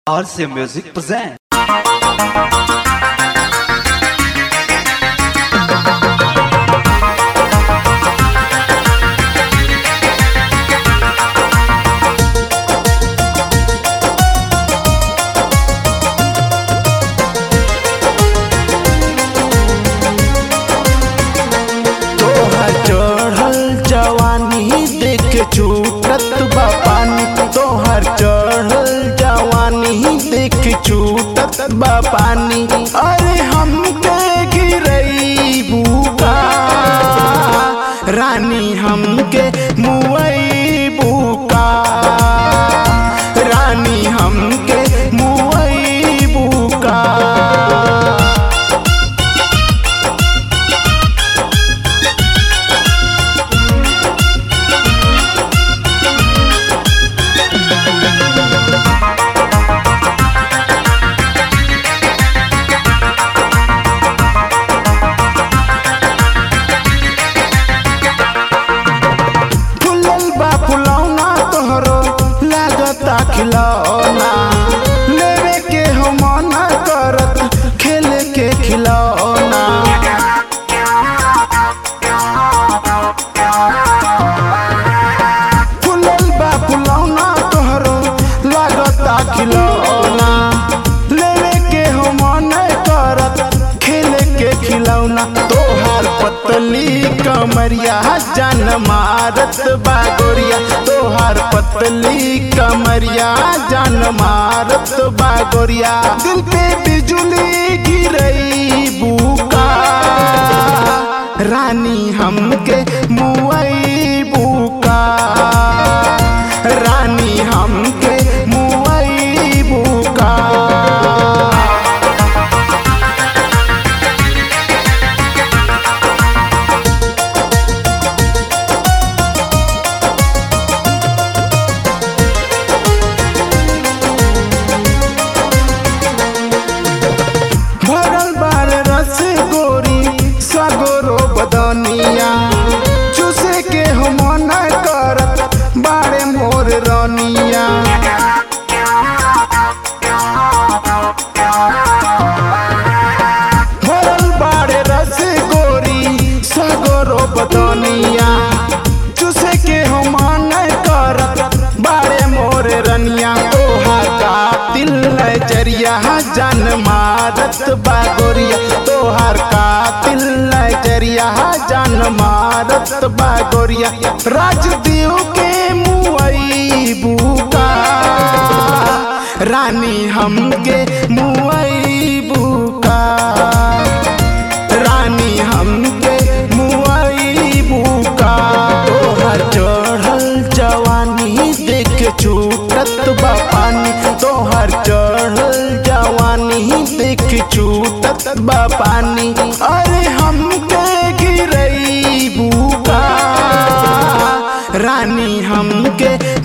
RC Music present. तोहर चढ़ल जवानी देख छूटत बा पानी तोहर चढ़ल जवानी देख छूटत बा पानी अरे हमके गिरई बुका रानी हमके मुई बुका रानी हमके मुई बुका फुलल बा फुलौना तोहरो लागता खिलौना लेवे के हो मना करत खेले के खिलौना फुलल बा फुलौना तोहरो लागता खिलौना लेवे के हो मन करत खेले के खिलौना तोहार पतली कमरिया जान मारत बागोरिया तोहार पतली कमरिया जान मारत बागोरिया दिल पे बिजुली गिरई बुका रानी हमके मुई बुका रानी हमके मुई बुका भरल बार रस गोरी सगोरो बदनिया चूसे के हो मन करत बारे मोर रनिया भरल बारे रस गोरी सगोरो बदनिया चूसे के हो मन करत बारे मोर रनिया तोहार कातिल नजरिया जान मारत बागोरिया तोहार कातिल नजरिया जान मारत बागोरिया राजदेव के मुई बुका रानी हमके मुई बुका रानी हमके मुई बुका तोहर चढ़ल जवानी देख छूटत बा पानी तोहर चढ़ल जवानी देख छूटत बा पानी अरे हमके गिरई बुका रानी हमके